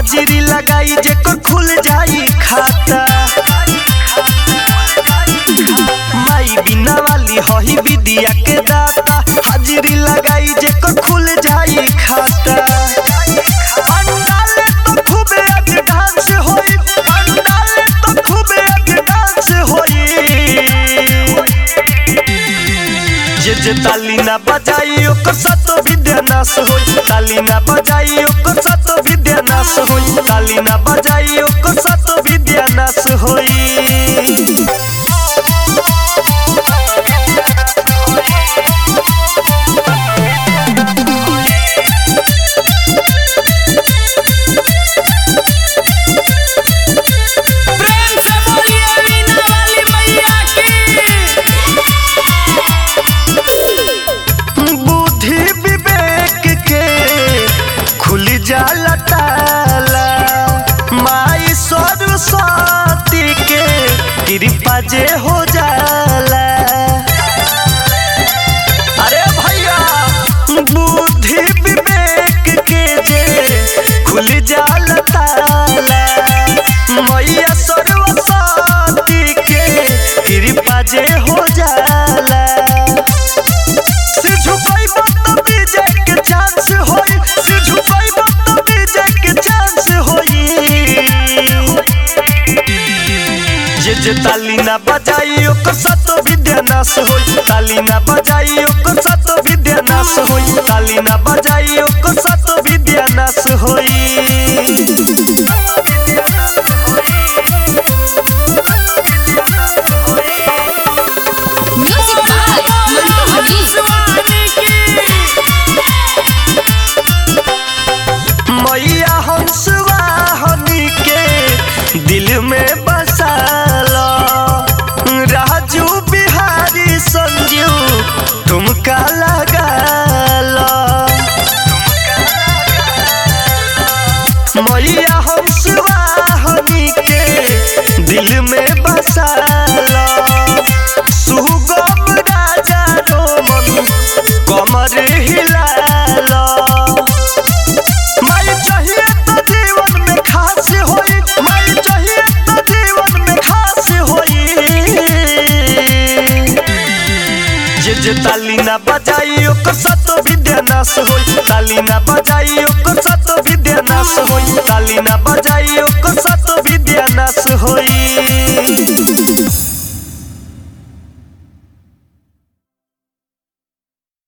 हाजिरी लगाई जेकर खुल जाई खाता माई बिना वाली हही विद्या के दाता हाजिरी लगाई जेकर खुल जाई खाता पंडाले तो खूबे अग डांस होई पंडाले तो खूबे अग डांस होई जे जे ताली ना बजाई ओकर सातो विद्या नाश होई ताली ना बजाई ओकर सातो विद्या नाश होई ताली ना बजाई ओकर सातो विद्या नाश होई प्रेम से बोलिए वीणा वाली मैया की बुद्धि विवेक के खुल जाला ताला माई सरस्वती के कृपा जे हो जाला अरे भैया बुद्धि विवेक के जे खुल जाला ताला मैया सरस्वती के कृपा जे हो जाला से झुकाइबो त विजय के चांस होई से झुकाइबो त विजय के चांस होई जे जे ताली ना बजाई ओकर सातो विद्या नाश होई ताली ना बजाई ओकर सातो विद्या नाश होई ताली ना बजाई ओकर सातो विद्या नाश होई म्यूजिक बाय मंटू मनी शिवानी की मैया हंसवाहनी के दिल में बसाला राजू बिहारी संजू तुमका लगाला मैया हंसवाहनी के दिल में बसाला सुगम राजा रोमन कमर हिलाला माई चाहिए तो जीवन में खास होई माई चाहिए तो जीवन में खास होई जे जे ताली ना बजाई ओकर सातो विद्या नाश होई ताली ना बजाई ओकर सातो विद्या नाश होई ताली ना बजाई ओकर सातो विद्या नाश होई